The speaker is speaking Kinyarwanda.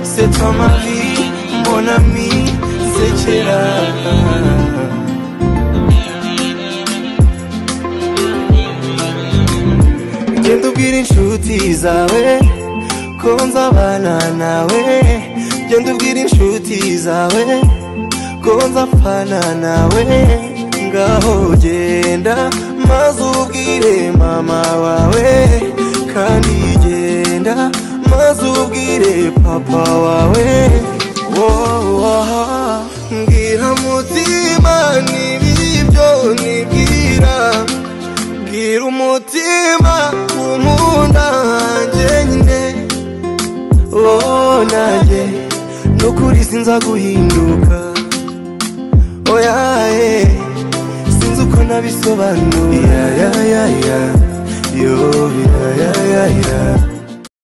c'est toi ma vie, mon ami, c'est Genda ubwira inshuti zawe ko nzabana nawe Genda ubwira inshuti zawe ko nzapfana nawe Ngaho genda maze ubwire mama wawe kandi genda maze ubwire papa wawe wowaha mbwira mutima nibibyo nibwira bwira umutima umunda wanjye nyine oh nanjye n'ukuri sinza guhinduka oyaye sinzi uko nabisobanura ya ya ya ya yo ya ya ya ya